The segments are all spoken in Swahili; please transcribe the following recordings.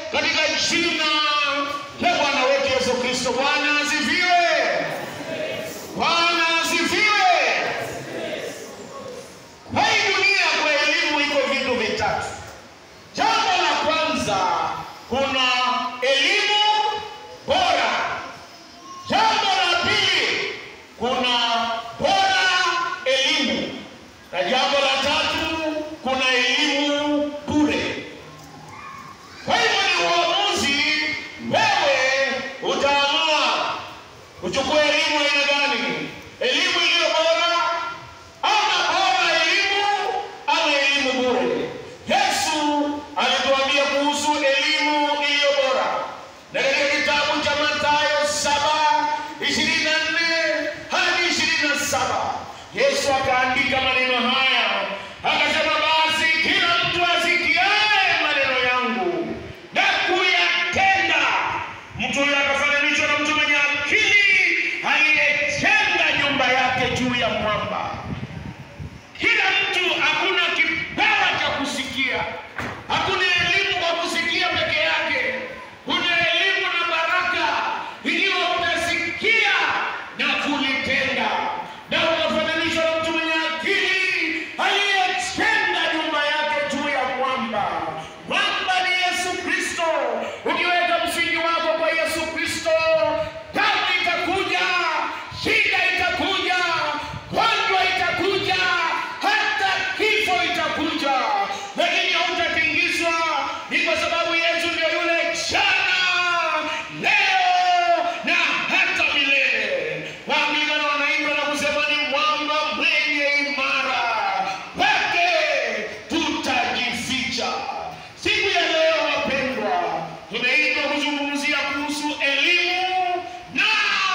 katika jina la Bwana wetu Yesu Kristo. Bwana asifiwe. Bwana asifiwe. Kwa hii dunia kwa elimu iko vitu vitatu. Jambo la kwanza, kuna elimu bora. Jambo la pili, kuna bora elimu, na jambo la tatu, kuna elimu bure. Kwa hivyo ni uamuzi, wewe utaamua uchukue elimu aina gani, elimu iliyo bora ama bora elimu ama elimu bure. Yesu alituambia kuhusu elimu iliyo bora, na katika kitabu cha Mathayo saba ishirini na nne hadi ishirini na saba Yesu akaandika maneno haya akasema, basi kila mtu asikiaye maneno yangu na kuyatenda, mtu huyo akafananishwa na mtu mwenye akili aliyejenga nyumba yake juu ya mwamba. Kila mtu hakuna kipawa cha kusikia, hakuna elimu kwa kusikia peke yake. Kuna elimu na baraka ikiwa utasikia na kulitenda, na ukafananishwa na mtu mwenye akili aliyejenga nyumba yake juu ya mwamba. Mwamba ni Yesu Kristo. Ukiweka msingi wako kwa Yesu Kristo, tabu itakuja, shida itakuja, gonjwa itakuja, hata kifo itakuja, lakini hautatingizwa. Ni kwa sababu Yesu ndio yule jana, leo na hata milele. Waanglikana wanaimba na kusema ni mwamba mwenye imara, kwake tutajificha. Siku ya leo, wapendwa, tumeitwa kuzungumzia kuhusu elimu na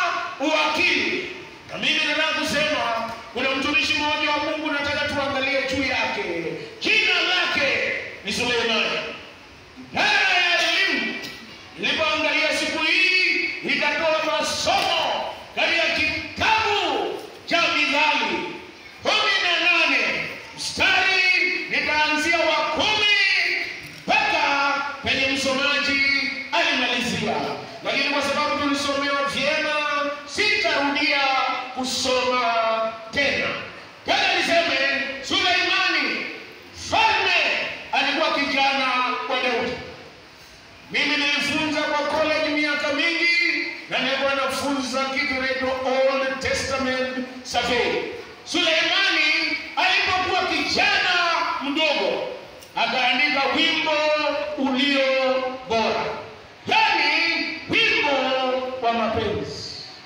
uwakili. Na mimi nataka kusema kuna mtumishi mmoja wa Mungu nataka tuangalie juu yake. Jina lake ni Suleimani. Idara ya elimu nilipoangalia siku hii ikatoa masomo katika kitabu cha Mithali kumi na nane mstari nitaanzia wa kumi mpaka penye msomaji alimalizia, lakini kwa sababu tulisomewa vyema, sitarudia kusoma tena. Tena niseme Suleimani mfalme alikuwa kijana wa Daudi. Mimi nilifunza kwa college miaka mingi na nilikuwa nafunza kitu kinaitwa Old Testament survey. Suleimani alipokuwa kijana mdogo akaandika wimbo ulio bora, yaani wimbo wa mapenzi.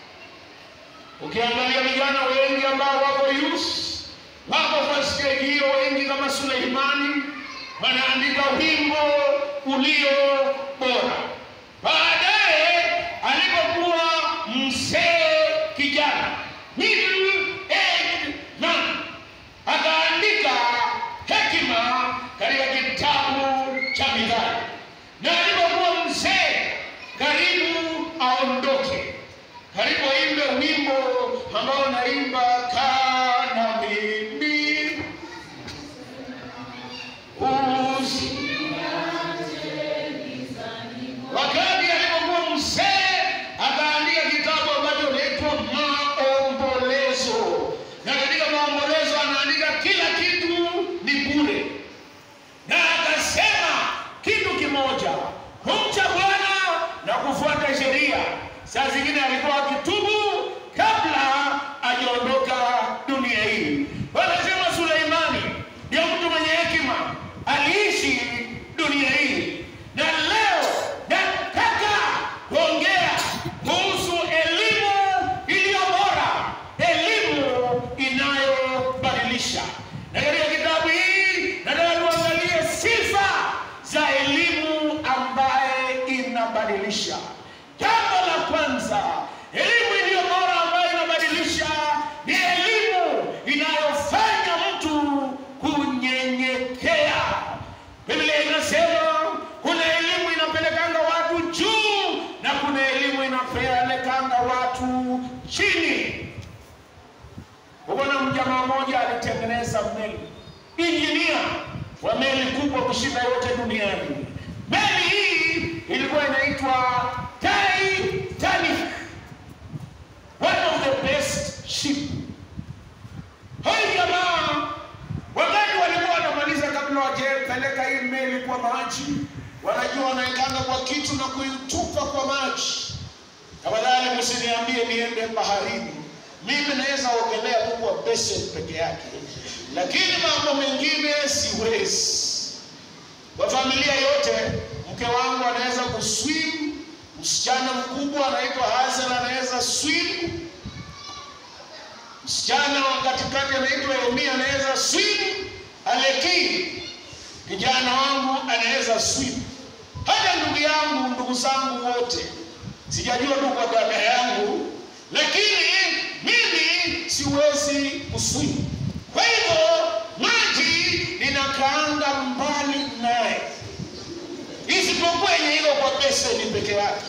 Ukiangalia vijana wengi ambao wako youth wako kwa stage hiyo, wengi kama Suleimani wanaandika wimbo ulio bora. Baadaye alipokuwa mzee kijana, middle aged man, akaandika hekima katika kitabu cha Mithali, na alipokuwa mzee karibu aondoke, karibu aimbe wimbo ambao naimba kana mimi usi Wakati alipokuwa mzee akaandika kitabu ambacho kinaitwa Maombolezo, na katika maombolezo anaandika kila kitu ni bure, na akasema kitu kimoja, kumcha Bwana na kufuata sheria. Saa zingine alikuwa akitubu kabla ajaondoka dunia hii. Wanasema Suleimani ndio mtu mwenye hekima, aliishi dunia hii na leo nataka kuongea kuhusu elimu iliyo bora, elimu inayobadilisha. Na katika kitabu hii nataka tuangalie sifa za elimu ambaye inabadilisha. Jambo la kwanza, elimu iliyo bora ambayo inabadilisha ni elimu inayofanya mtu kunyenyekea. Biblia inasema kuna elimu inapelekanga watu juu na kuna elimu inapelekanga watu chini. Kuna mjamaa mmoja alitengeneza meli, injinia wa meli kubwa kushinda yote duniani. Meli hii maji, wanajua wanaekanga kwa kitu na kuitupa kwa maji. Tafadhali msiniambie niende baharini. Mimi naweza ogelea tu kwa basin peke yake, lakini mambo mengine siwezi. Kwa familia yote, mke wangu anaweza kuswim, msichana mkubwa anaitwa Hazel anaweza swim, msichana wa katikati anaitwa Emi anaweza swim, Aleki kijana wangu anaweza swim, hata ndugu yangu, ndugu zangu wote, sijajua tu kwa dada yangu, lakini mimi siwezi kuswim. Kwa hivyo maji ninakaanga mbali naye, isipokuwa yenye iko kwa beseni peke yake.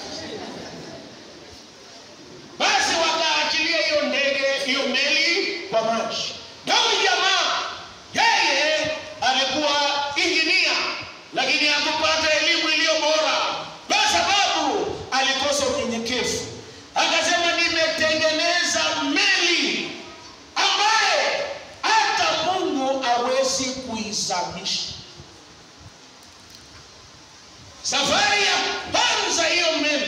Basi wakaachilia hiyo ndege, hiyo meli kwa maji. Na huyu jamaa yeye alikuwa injinia, lakini hakupata elimu iliyo bora, kwa sababu alikosa unyenyekevu. Akasema, nimetengeneza meli ambaye hata Mungu hawezi kuizamisha. Safari ya kwanza hiyo meli,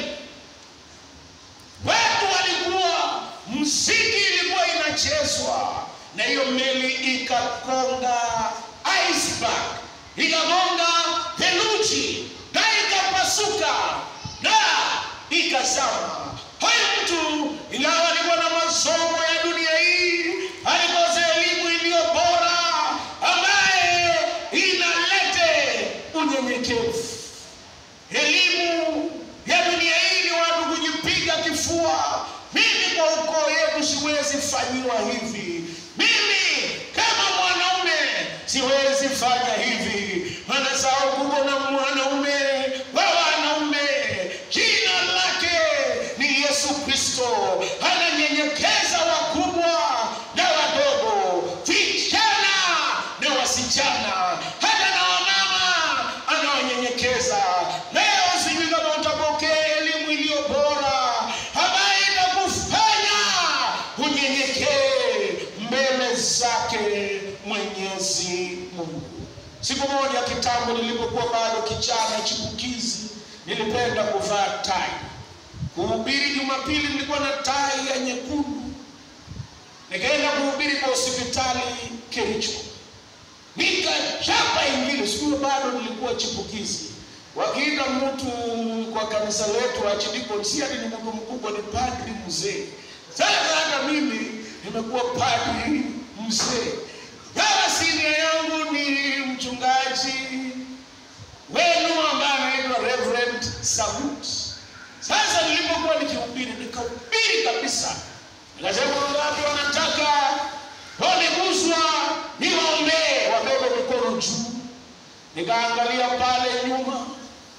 watu walikuwa, muziki ilikuwa inachezwa, na hiyo meli ikakonga iceberg, ikagonga theluji na ikapasuka na ikazama. Huyu mtu ingawa alikuwa na masomo ya dunia hii, alikosa elimu iliyo bora ambaye inalete unyenyekevu. Elimu ya dunia hii ni watu kujipiga kifua. Mimi kwa ukoo yetu siwezi fanyiwa hivi, mimi kama mwanaume siwezi fanya hivi. Anasahau kuko na mwanaume wa wanaume, jina lake ni Yesu Kristo, ananyenyekeza wakubwa na wadogo, vijana na wasichana, hata na wamama anawanyenyekeza. Leo sijui kama utapokea elimu iliyo bora ambayo itakufanya unyenyekee mbele zake Mwenyezi Mungu. Siku moja kitambo, nilipokuwa bado kijana chipukizi, nilipenda kuvaa tai. Kuhubiri Jumapili nilikuwa na tai ya nyekundu. Nikaenda kuhubiri kwa hospitali Kericho, nikachapa Injili. Siku hiyo bado nilikuwa chipukizi. Wakiita mtu kwa kanisa letu archdeacon, si ati ni mtu mkubwa, ni padri mzee. Sasa hata mimi nimekuwa padri mzee. Kama sinia yangu ni mchungaji wenu ambaye anaitwa Reverend Samut. Sasa nilipokuwa nikihubiri, nikahubiri kabisa, nikasema wangapi wanataka wameguswa, niwaombee, wabebe mikono juu. Nikaangalia pale nyuma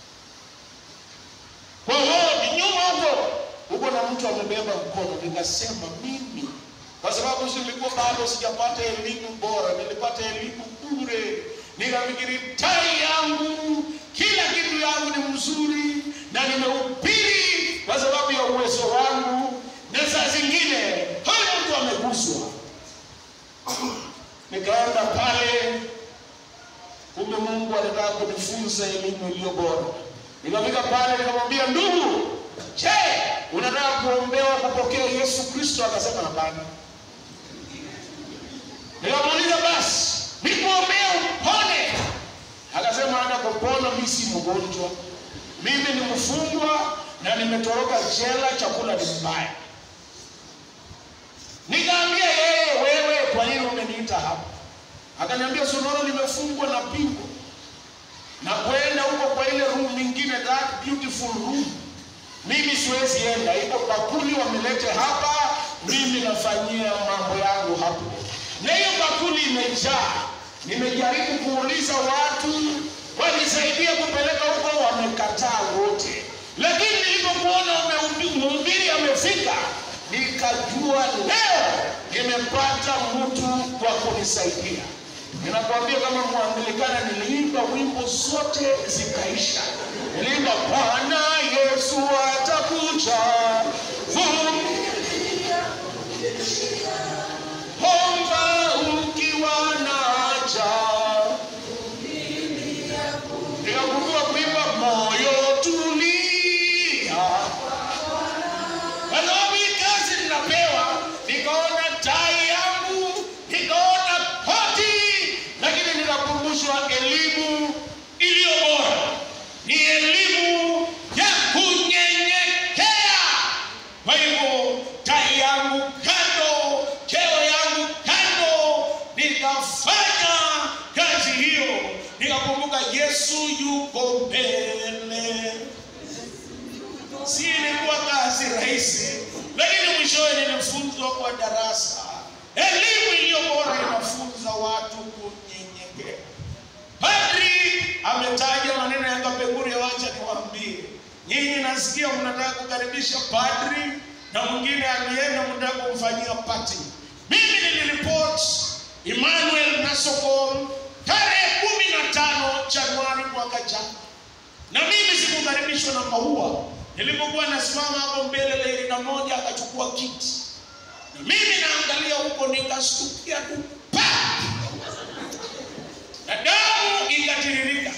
kwa hodi nyuma huko huko, na mtu amebeba mkono. Nikasema mimi, kwa sababu nilikuwa bado sijapata elimu bora, nilipata elimu bure. Nikafikiri tai yangu, kila kitu yangu ni mzuri, na nimehubiri kwa sababu ya uwezo wangu, na saa zingine huyu mtu ameguswa. Nikaenda pale kumbe Mungu alitaka kunifunza elimu iliyo bora. Nikafika pale nikamwambia, ndugu, je, unataka kuombewa kupokea Yesu Kristo? Akasema hapana. Nikamuuliza basi nikuombea upone? Akasema hata kupona, mimi si mgonjwa, mimi ni mfungwa na nimetoroka jela, chakula ni mbaya. Nikaambia yeye, wewe kwa nini umeniita hapa? Akaniambia sonoro, nimefungwa na pingo na kwenda huko kwa ile room nyingine, that beautiful room. Mimi siwezi enda, iko bakuli wamelete hapa, mimi nafanyia mambo yangu hapo, na hiyo bakuli imejaa. Nimejaribu kuuliza watu wanisaidie kupeleka huko, wamekataa wote, lakini nilipokuona mhubiri amefika, nikajua leo nimepata mtu wa kunisaidia. Ninakwambia kama Mwangilikana, niliimba wimbo zote zikaisha. Niliimba Bwana Yesu atakuja, vumilia, omba ukiwa na haja. Nikakumbuka rahisi, lakini mwishowe nilifunzwa kwa darasa. Elimu iliyo bora inafunza watu kunyenyekea. Padri ametaja maneno ya Kapenguri, wacha niwaambie nyinyi. Nasikia mnataka kukaribisha padri na mwingine alienda mnataka kumfanyia party. Mimi niliripoti Emmanuel Nasokon tarehe kumi na tano Januari mwaka jana, na mimi sikukaribishwa na maua. Nilipokuwa nasimama hapo mbele, Leila moja akachukua kiti, na mimi naangalia huko, nikastukia tu pa na damu ikatiririka.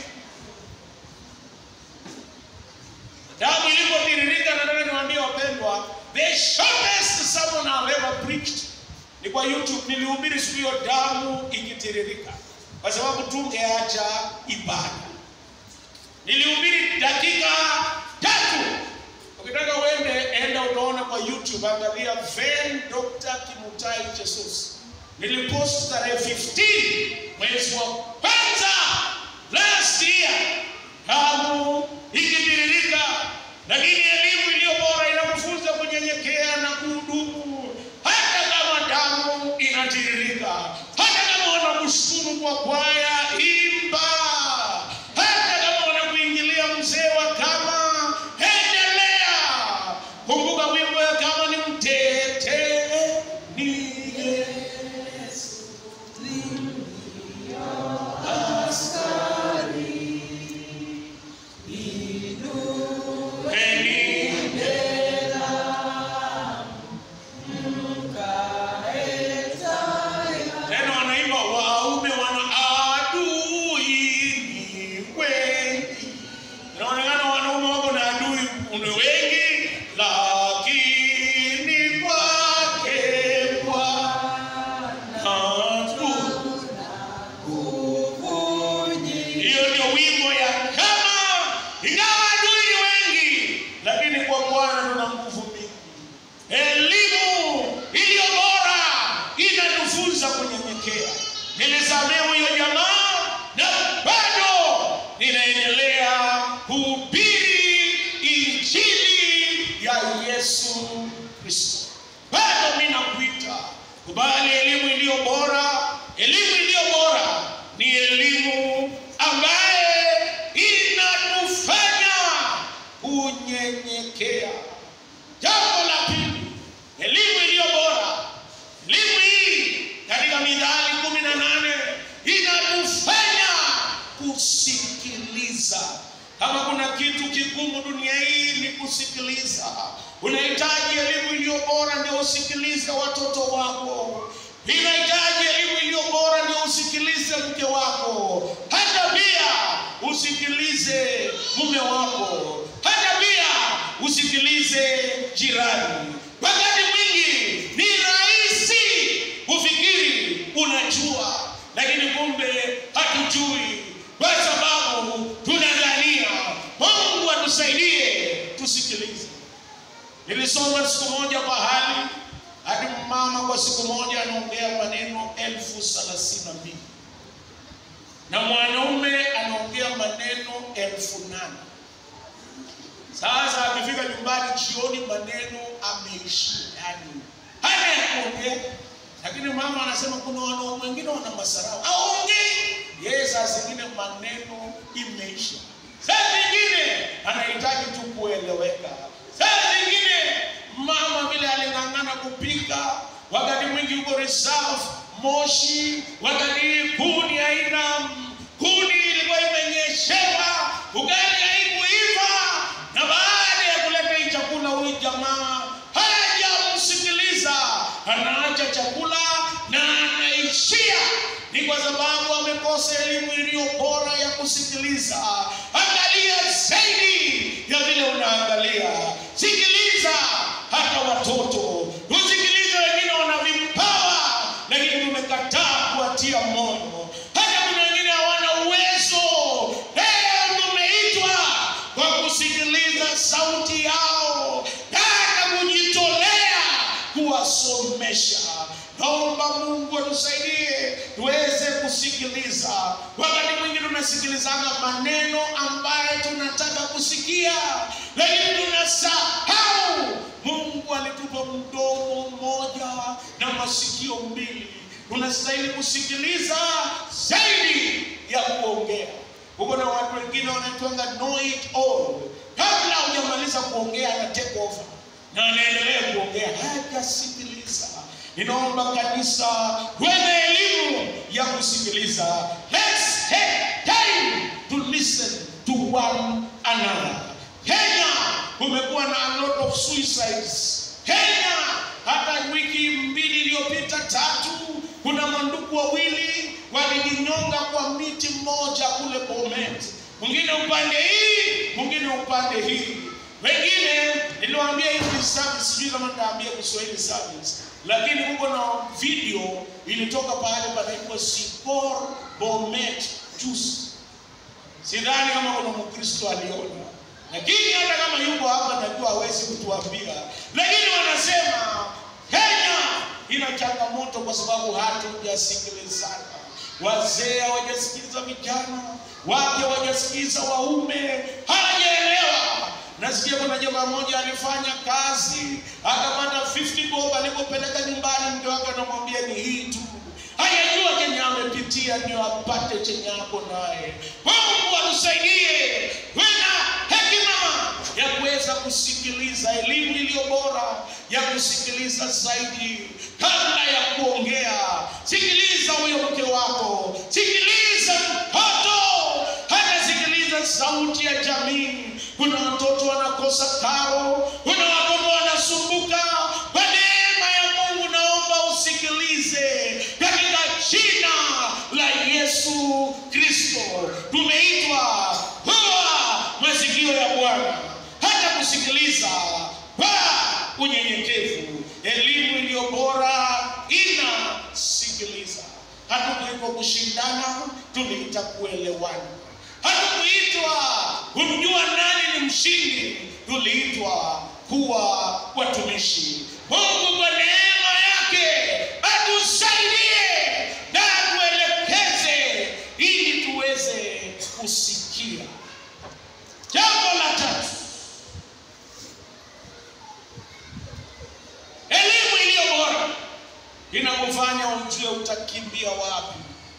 Damu ilipotiririka, nataka niwaambie wapendwa, the shortest sermon I've ever preached ni kwa YouTube. Nilihubiri siku hiyo damu ikitiririka, kwa sababu tungeacha ibada. Nilihubiri dakika tatu. Ukitaka uende, enda utaona kwa YouTube, angalia Ven Dr. Kimutai Jesus. Nilipost tarehe 15 mwezi wa kwanza last year, damu ikitiririka, lakini elimu iliyo bora inakufunza kunyenyekea na kuhudumu, hata kama damu inatiririka, hata kama wanakushtumu kwa kwaya, imba. Hata kama wanakuingilia mzee wa kama, endelea. Kumbuka wimbo ya kama ni mtete ni Yesu tena wanaimba waume wana adui ni wengi. Inaonekana wanaume wako na adui ni wengi, lakini kwake Bwana tu. Hiyo ndio wimbo ya kama, ingawa adui ni wengi, lakini kwa Bwana tuna nguvu mingi. Elimu iliyo bora inatufunza kunyenyekea. Nilisamehe huyo jamaa na bado ninaendelea kuhubiri injili ya Yesu Kristo. Bado mimi nakuita kubali elimu iliyo bora. Elimu iliyo bora ni elimu ambaye inatufanya kunyenyekea. Jambo la pili, elimu iliyo bora. Elimu hii katika Mithali kumi na nane inatufanya kusikiliza. Kama kuna kitu kigumu dunia hii ni kusikiliza. Unahitaji elimu iliyo bora ndio usikilize watoto wako. Inahitaji elimu iliyo bora ndio usikilize mke wako, hata pia usikilize mume wako, hata pia usikilize jirani. Wakati mwingi ni rahisi kufikiri unajua, lakini kumbe hatujui, kwa sababu tunadhania. Mungu atusaidie tusikilize. Nilisoma siku moja pahali hadi mama kwa siku moja anaongea maneno elfu thelathini na mbili na mwanaume anaongea maneno elfu nane Sasa akifika nyumbani jioni, maneno ameisha, yani hana ya kuongea. Lakini mama anasema kuna wanaume wengine wana masarau, aongei yeye. Saa zingine maneno imeisha, saa zingine anahitaji tu kueleweka, saa zingine mama vile aling'ang'ana kupika, wakati mwingi huko reserve moshi, wakati kuni haina kuni, ilikuwa imenyeshewa, ugali haikuiva, na baada ya kuleta hii chakula, huyu jamaa hajamsikiliza, anaacha chakula na anaishia. Ni kwa sababu amekosa elimu iliyo bora ya kusikiliza. Angalia zaidi ya vile unaangalia, sikiliza hata watoto, tusikilize. Wengine wana vipawa, lakini tumekataa kuwatia moyo. Hata kuna wengine hawana uwezo. Leo tumeitwa kwa kusikiliza sauti yao, hata kujitolea kuwasomesha. Naomba Mungu atusaidie tuweze kusikiliza. Wakati mwingi tunasikilizanga maneno ambayo tunataka kusikia, lakini tunasahau Mungu masikio mbili, unastahili kusikiliza zaidi ya kuongea. Huko na watu wengine wanaitwanga know it all, kabla hujamaliza kuongea ana take over na anaendelea kuongea, hajasikiliza. Ninaomba kanisa kuwe na elimu ya kusikiliza. Let's take time to listen to one another. Kenya kumekuwa na a lot of suicides. Kenya hata wiki mbili iliyopita tatu, kuna mandugu wawili walijinyonga kwa miti mmoja kule Bomet, mwingine upande hii, mwingine upande hii. Wengine niliwaambia hivi service, sijui kama nitaambia Kiswahili service, lakini huko na video ilitoka pahali panaitwa Sipor Bomet Juice. Sidhani kama kuna Mkristo aliona, lakini hata kama yuko hapa najua hawezi kutuambia, lakini wanasema Kenya ina changamoto kwa sababu hatujasikilizana. Wazee hawajasikiliza vijana, wake hawajasikiliza waume, hawajaelewa. Nasikia kuna jamaa mmoja alifanya kazi akapata 50 bob, alipopeleka nyumbani mke wake anamwambia ni hii tu hajajua chenye amepitia ndio apate chenye ako naye. Mungu atusaidie wena hekima ya kuweza kusikiliza, elimu iliyo bora ya kusikiliza zaidi kabla ya kuongea. Sikiliza huyo mke wako, sikiliza mtoto, hata sikiliza sauti ya jamii. Kuna watoto wanakosa karo, kuna watoto wanasumbuka. Kwa neema ya Mungu, naomba usikilize katika jina la Yesu Kristo. Tumeitwa kuwa masikio ya Bwana, hata kusikiliza kwa unyenyekevu. Elimu iliyo bora inasikiliza. Hatukuitwa kushindana, tumeita kuelewana. Hatukuitwa kumjua nani ni mshindi, tuliitwa kuwa watumishi. Mungu kwa neema yake atusaidie na atuelekeze ili tuweze kusikia. Jambo la tatu, elimu iliyo bora inakufanya ujue utakimbia wapi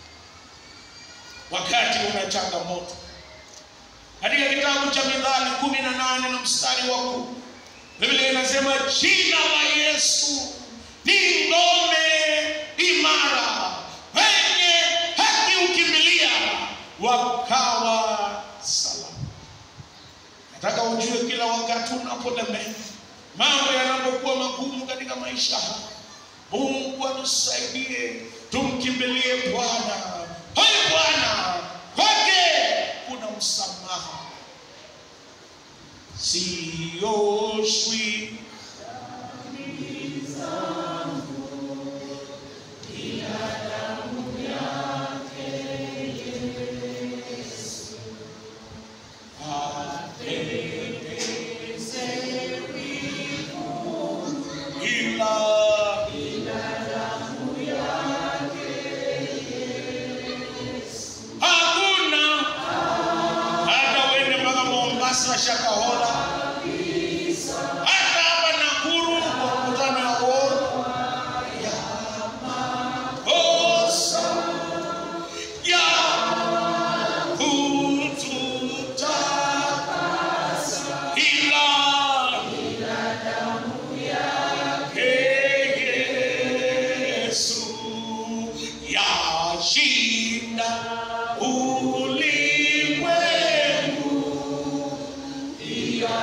wakati una changamoto. Katika kitabu cha Mithali kumi na nane na mstari wa kumi Biblia inasema jina la Yesu ni ngome imara, wenye haki ukimbilia wakawa salama. Nataka ujue kila wakati unapolemea, mambo yanapokuwa magumu katika maisha haya, Mungu atusaidie, tumkimbilie Bwana. Huyu Bwana kwake kuna msamaha, sioshwi ila hakuna hata uende mpaka Mombasa, Shakahola, hata hapa Nakuru kwa mkutano ya World ya makosa ya kututakasa ila Yesu yashinda ulimwengu.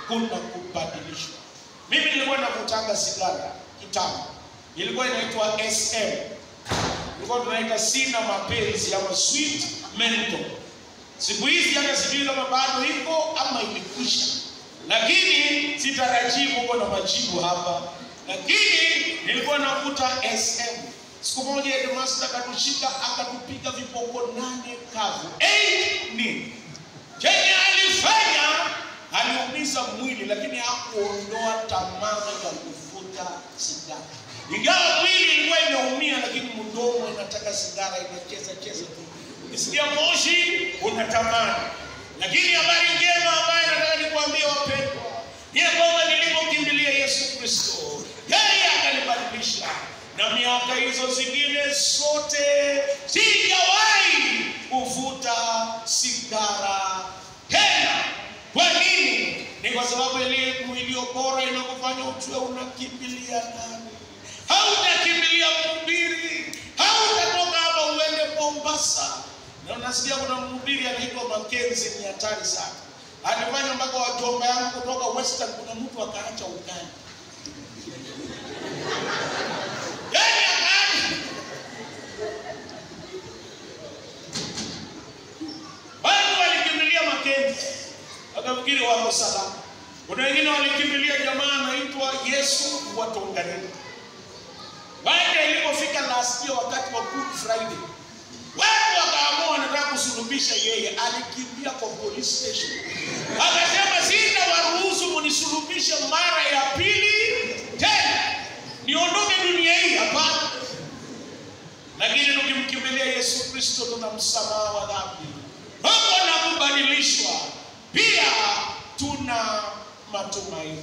kuna kubadilishwa. Mimi nilikuwa nakutanga sigara kitambo, ilikuwa inaitwa SM, ilikuwa tunaita sina mapenzi ama sweet menthol. Siku hizi hata sijui kama bado iko ama imekwisha, lakini sitarajii kuko na majibu hapa, lakini nilikuwa nakuta SM. Siku moja headmaster akatushika akatupiga viboko nane kavu, eight ni chenye alifanya aliumiza mwili, lakini hakuondoa tamaa ya kuvuta sigara. Ingawa mwili ilikuwa imeumia, lakini mdomo inataka sigara, inacheza cheza tu. Ukisikia moshi unatamani. Lakini habari njema ambayo nataka nikwambie wapendwa, ni ya kwamba nilipokimbilia Yesu Kristo, yeye akanibadilisha, na miaka hizo zingine zote sijawahi kuvuta sigara tena. Kwa nini? Ni kwa sababu elimu iliyo bora inakufanya ujue unakimbilia nani. Hautakimbilia mhubiri, hautatoka hapa uende Mombasa. Na unasikia kuna mhubiri anaitwa Makenzi, ni hatari sana. Alifanya mpaka wajomba yangu kutoka Western, kuna mtu akaacha ugali, yaani akaacha Watu walikimbilia Makenzi wakafikiri wako salama. Kuna wengine walikimbilia jamaa anaitwa Yesu wa Tonganeni. Baada ilipofika last year wakati wa Good Friday, watu wakaamua wanataka kusulubisha yeye. Alikimbia kwa police station, akasema sitawaruhusu munisulubishe mara ya pili tena, niondoke dunia hii. Hapana. Lakini tukimkimbilia Yesu Kristo tuna msamaha wa dhambi, hapo na kubadilishwa, pia tuna matumaini.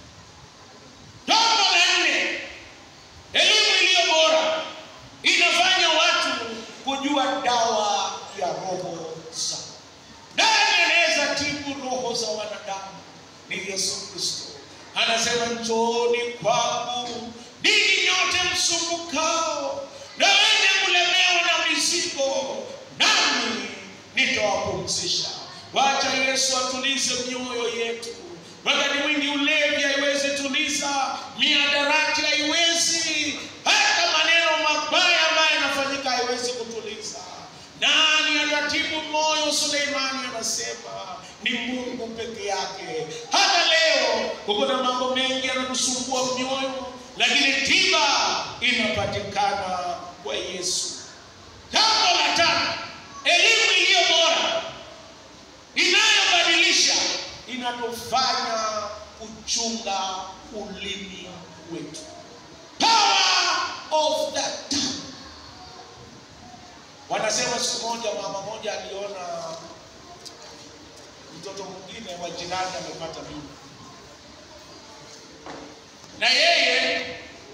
Jambo la nne, elimu iliyo bora inafanya watu kujua dawa ya roho zao. Nani anaweza tibu roho za wanadamu? Ni Yesu Kristo. Anasema, njooni kwangu ninyi nyote msumbukao na wenye kulemewa na mizigo, nami nitawapumzisha. Wacha Yesu atulize mioyo yetu. Wakati mwingi ulevi haiwezi tuliza, miadarati haiwezi, hata maneno mabaya ambayo yanafanyika haiwezi kutuliza. Nani atatibu moyo? Suleimani anasema ni Mungu peke yake. Hata leo kuko na mambo mengi yanatusumbua mioyo, lakini tiba inapatikana kwa Yesu. Jambo la tano, elimu iliyo bora inayobadilisha inatufanya kuchunga ulimi wetu. Power of the tongue. Wanasema siku moja mama moja aliona mtoto mwingine wa jirani amepata mimba, na yeye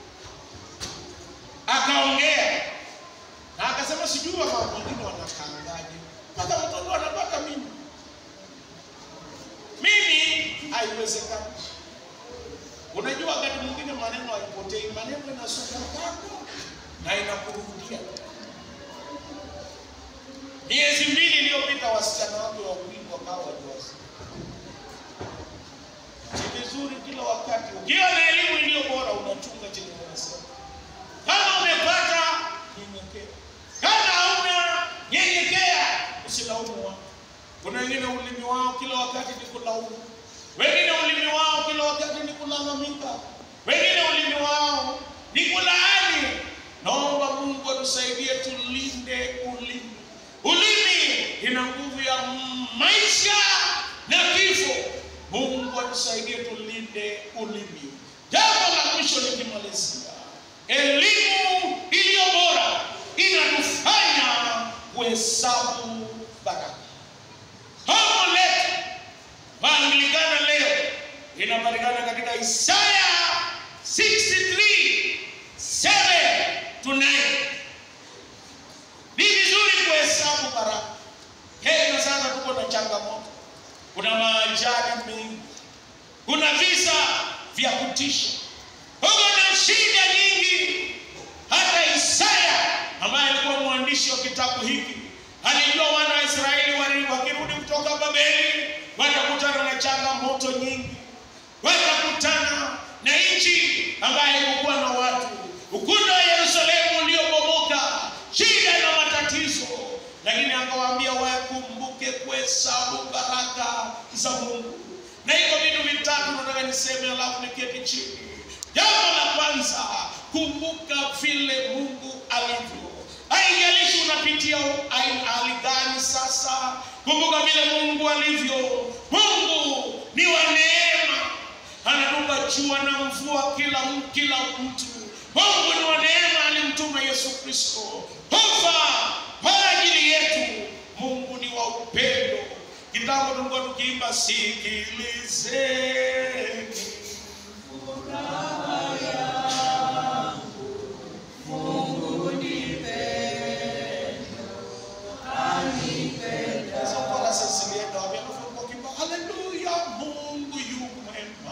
akaongea na akasema, sijui mama wengine wanakaangaje mpaka mtoto anapata mimba. Mimi haiwezekani. Unajua, wakati mwingine maneno haipotei, maneno inasonga kando na inakurudia. Miezi mbili iliyopita, wasichana wake wawili wakawa wajawazito. Ni vizuri kila wakati ukiwa na elimu iliyo bora unachunga chenye unasema. Kama umepata nyenyekea, kama hauna nyenyekea, usilaumu watu. Kuna wengine ulimi wao kila wakati ni kulaumu, wengine ulimi wao kila wakati ni kulalamika, wengine ulimi wao ni kulaani. Naomba Mungu atusaidie tulinde ulimi. Ulimi ina nguvu ya maisha na kifo. Mungu atusaidie tulinde ulimi. Jambo la mwisho nikimalizia, elimu iliyo bora inatufanya kuhesabu baraka. Somo letu Maanglikana leo inapatikana katika Isaya 63 7 to 9. Ni vizuri kuhesabu baraka. Kenya sasa tuko na changamoto, kuna maajali mengi, kuna visa vya kutisha, huko na shida nyingi. Hata Isaya ambaye alikuwa mwandishi wa kitabu hiki alijua wana wa Israeli wali- wakirudi kutoka Babeli watakutana na changamoto nyingi. ambaye hakukuwa na watu, ukuta wa Yerusalemu uliobomoka, shida na matatizo, lakini akawaambia wakumbuke kuhesabu baraka za Mungu. Na hivyo vitu vitatu nataka niseme, alafu niketi chini. Jambo la kwanza, kumbuka vile Mungu alivyo. Haijalishi unapitia hali gani sasa, kumbuka vile Mungu alivyo. Mungu ni wa neema, anatupa jua na mvua kila kila mtu. Mungu ni wa neema, alimtuma Yesu Kristo kufa kwa ajili yetu. Mungu ni wa upendo. Kitambo tulikuwa tukiimba sikilizeni Hizo choruses zilienda wapi? Alafu walikuwa wakiimba, haleluya, Mungu yu mwema.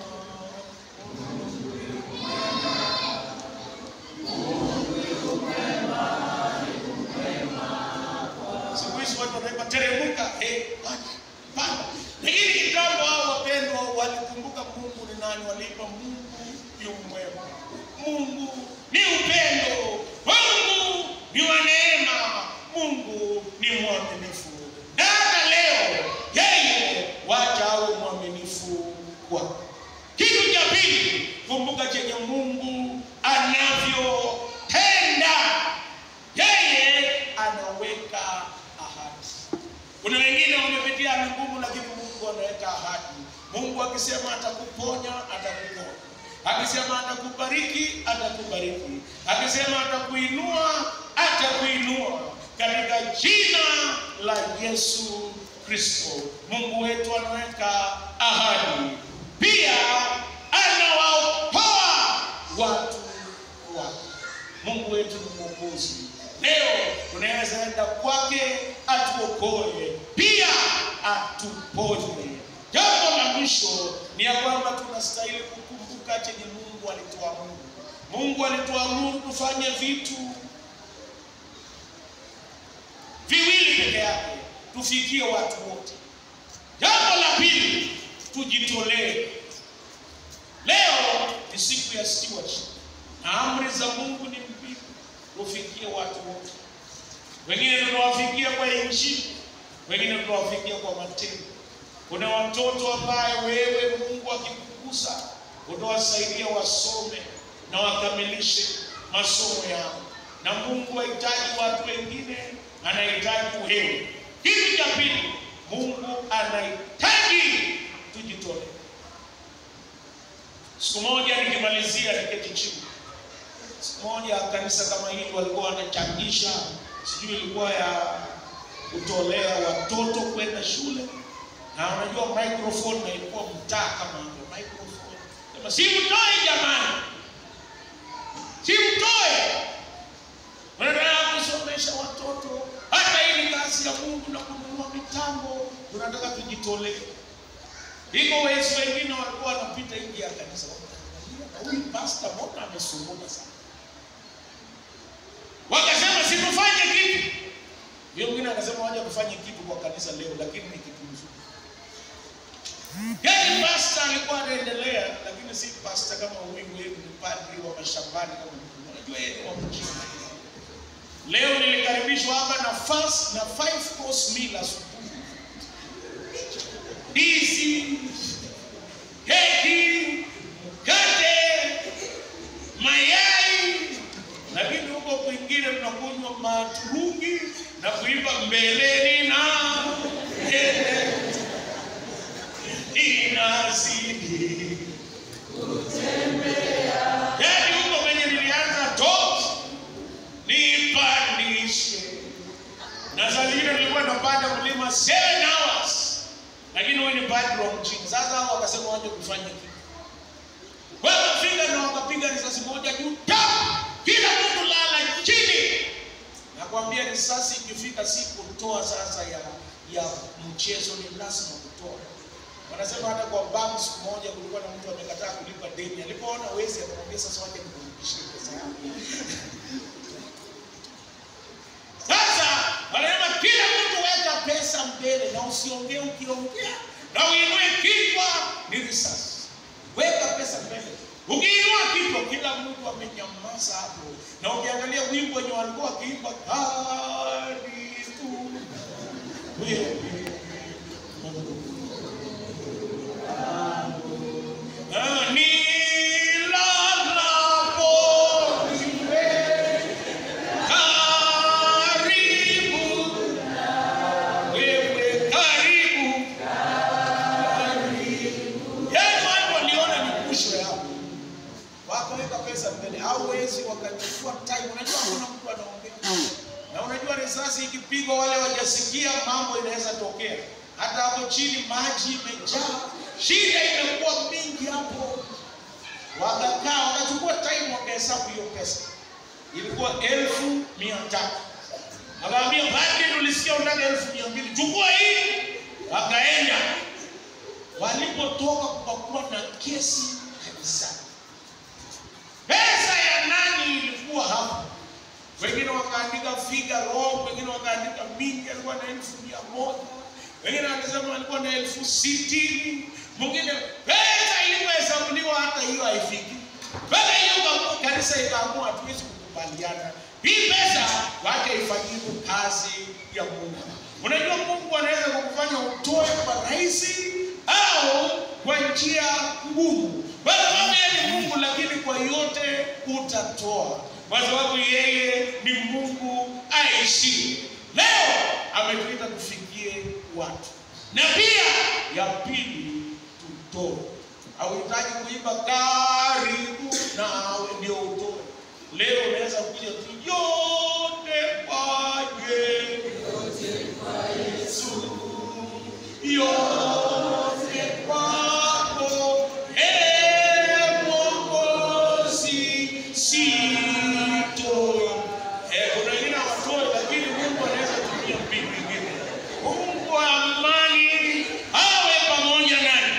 Siku hizi watu wanaimba teremuka, eh, panda, panda. Lakini kitambo hao wapendwa walikumbuka Mungu ni nani, waliimba Mungu yu mwema. Mungu ni upendo. Mungu ni wa neema. Mungu ni mwaminifu. Na hata leo yeye wacha awe mwaminifu kwako. Kitu cha pili, kumbuka chenye Mungu anavyotenda. Yeye anaweka ahadi. Kuna wengine wamepitia hali ngumu, lakini Mungu anaweka ahadi. Mungu akisema atakuponya, atakuponya. Akisema atakubariki, atakubariki. Akisema atakuinua, atakuinua katika jina la Yesu Kristo. Mungu wetu anaweka ahadi, pia anawaokoa watu wake. Mungu wetu ni mwokozi. Leo tunaweza enda kwake atuokoe, pia atuponye. Jambo la mwisho ni ya kwamba tunastahili kukumbuka chenye Mungu alituamuru. Mungu alituamuru tufanye vitu viwili peke yake, tufikie watu wote. Jambo la pili, tujitolee. Leo ni siku ya stewardship na amri za Mungu ni mbili, tufikie watu wote. Wengine tunawafikia kwa injili, wengine tunawafikia kwa matendo. Kuna watoto ambaye wewe Mungu akikugusa utawasaidia wasome na wakamilishe masomo yao, na Mungu hahitaji watu wengine, anahitaji wewe. Kitu cha pili, Mungu anahitaji tujitolee. Siku moja nikimalizia, niketi chini, siku moja kanisa kama hili walikuwa wanachangisha, sijui ilikuwa ya kutolea watoto kwenda shule, na unajua microphone na ilikuwa mtaa kama hivyo microphone, sema si mtoe jamani, si mtoe, unataka kusomesha watoto. Hata hii ni kazi ya Mungu na kununua mitambo, tunataka tujitolee. Iko wezi wengine walikuwa wanapita nje ya kanisa, na huyu pastor mbona amesumbuka sana, wakasema situfanye kitu. Yule mwingine akasema waje kufanye kitu kwa kanisa leo, lakini ni kitu mzuri. Yaani pastor alikuwa anaendelea, lakini si pastor kama huyu wewe, ni padri wa mashambani kama mtu. Unajua yeye ni wa mjini. Leo nilikaribishwa hapa na fast na five course meal asubuhi. Ndizi, keki, mkate, mayai, lakini huko kwingine tunakunywa maturungi na kuimba mbeleni na mbele inazidi yaani huko kwenye nilianza top nipandishe na saa zingine nilikuwa napanda mlima seven hours lakini wewe ni padri wa mchini sasa hao wakasema waje kufanya kitu wakafika na wakapiga risasi moja juu tap kila mtu lala chini nakwambia risasi ikifika si kutoa sasa ya ya mchezo ni lazima kutoa wanasema hata kwa bank siku moja kulikuwa na mtu amekataa kulipa deni alipoona wezi akamwambia sasa waje nikurudishie pesa yangu sasa wanasema kila mtu weka pesa mbele na usiongee ukiongea na uinue kichwa ni risasi weka pesa mbele Ukiinua kichwa, kila mtu amenyamaza hapo, na ukiangalia wimbo wenye walikuwa wakiimba karibu wewe Ah, nilalapo niwe karibu wewe, karibu Yesu aliponiona nikushwe hapo, wakaweka pesa mbele, hauwezi wakachukua time. Unajua kuna mtu anaongea na unajua risasi ikipigwa, wale wajasikia, mambo inaweza tokea. Hata hapo chini maji imejaa, shida imekuwa mingi hapo. Wakakaa wakachukua time, wakahesabu hiyo pesa, ilikuwa elfu mia tatu. Akaambia padri, tulisikia unataka elfu mia mbili, chukua hii. Wakaenda walipotoka kukakuwa na kesi kanisani. Pesa ya nani ilikuwa hapo? Wengine wakaandika figa wrong, wengine wakaandika mingi, alikuwa na elfu mia moja, wengine wakasema alikuwa na elfu sitini, mwingine pesa ilipohesabuliwa hata hiyo haifiki. Mpaka hiyo ikaamua- kanisa ikaamua hatuwezi kukubaliana, hii pesa wacha ifanyike kazi ya Mungu. Unajua Mungu anaweza kukufanya utoe kwa rahisi au kwa njia ngumu, kwa sababu yeye ni Mungu, lakini kwa yote utatoa, kwa sababu yeye ni Mungu aishi. Leo ametuita tufikie watu, na pia ya pili tutoe. Hauhitaji kuimba karibu nawe ndio utoe. Leo unaweza kuja tu yote kwaje yote kwako, ee Mwokozi, sitoi. Eh, kuna wengine hawatoi, lakini Mungu anaweza tumia mbinu nyingine. Mungu wa amani awe pamoja nanyi.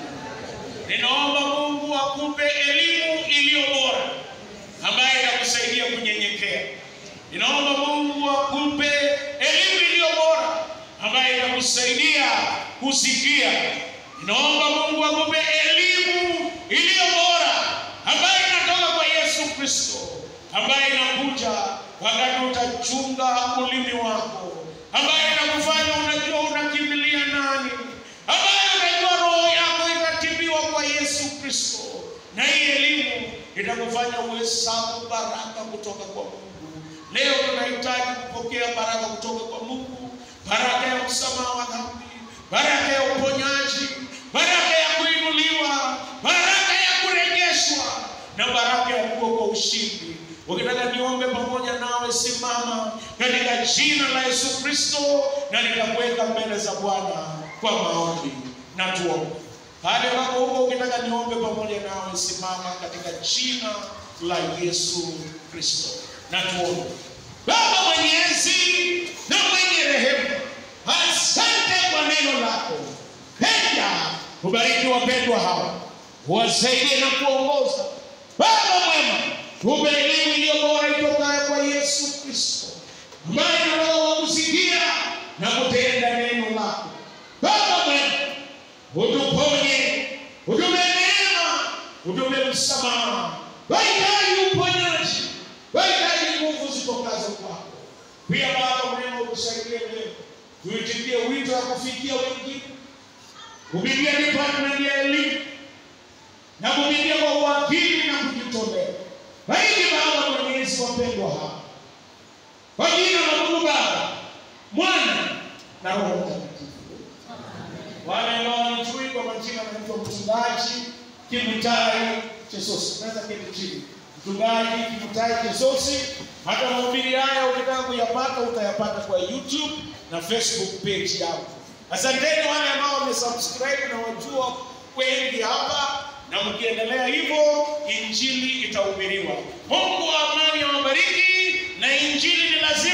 Ninaomba Mungu akupe elimu iliyo bora ambayo itakusaidia kunyenyekea. Ninaomba Mungu akupe elimu iliyo bora ambayo itakusaidia kusikia. Ninaomba Mungu akupe elimu iliyo bora ambayo inatoka kwa Yesu Kristo, ambayo inakuja wakati utachunga ulimi wako, ambayo inakufanya unajua unakimbilia nani, ambayo unajua roho yako itatibiwa kwa Yesu Kristo, na hii elimu itakufanya uhesabu baraka kutoka kwa Mungu. Leo tunahitaji kupokea baraka kutoka kwa Mungu, baraka ya msamaha wa dhambi, baraka ya uponyaji, baraka ya kuinuliwa, baraka ya kurejeshwa na baraka ya kuwa kwa ushindi. Ukitaka niombe pamoja nawe, simama katika jina la Yesu Kristo, na nitakuweka mbele za Bwana kwa maombi na tuombe. Pale wako huko, ukitaka niombe pamoja nawe, simama katika jina la Yesu Kristo na tuombe. Baba mwenyezi na mwenye rehema, asante kwa neno lako. Penda ubariki wapendwa hawa, uwasaidie na kuongoza. Baba mwema, tupe elimu iliyo bora itokayo kwa Yesu Kristo, ambaye na roho wa kusikia na kutenda neno lako. Baba mwema, utuponye, utupe neema, utupe msamaha, wahitaji uponyaji, wahitaji nguvu zitokazo kwako. Pia Baba mwema, utusaidie leo, tuitikie wito wa kufikia wengine, kupitia department ya elimu na kupitia kwa uwakili na kujitolea. Bariki Baba mwenyezi, wapendwa hawa kwa jina la Mungu Baba, Mwana na Roho Mtakatifu. Wale ambao wanijui kwa majina, naitwa mchungaji Kimutai Chesosi. Naweza keti chini, mchungaji Kimutai Chesosi. Hata mahubiri haya ukitaka kuyapata utayapata kwa YouTube na Facebook page yangu. Asanteni wale ambao wamesubscribe na wajua wengi hapa, na mkiendelea hivyo injili itahubiriwa. Mungu wa amani awabariki, na injili ni lazima